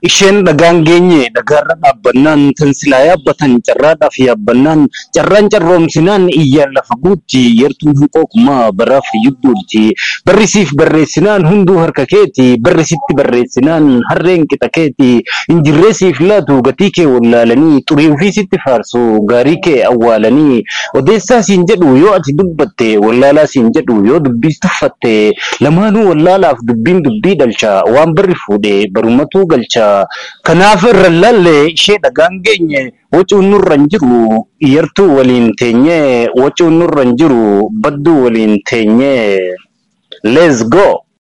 isheen dhagaan geenye dhagaarra dhaabbannaan tan silaa yaabbatan carraadhaaf yaabbannaan carraan carroomsinaan iyyaan lafa guutti yartuun hanqooqumaa baraaf yudduutti barrisiif barreessinaan hunduu harka keeti barrisitti barreessinaan harreen qixa keeti injirreesiif laatu gatii kee wallaalanii xurii ofii sitti faarsu gaarii kee awwaalanii odeessaa siin jedhu yoo ati dubbatte wallaalaa siin jedhu yoo dubbiis tuffatte lamaanuu wallaalaaf dubbiin dubbii dhalcha waan barri fuudhe barumatu galcha kanaaf irra lalle ishee dhagaan geenye wacuun nurra hin jiru yartuu waliin teenye wacuun nurra hin jiru badduu waliin teenye let's go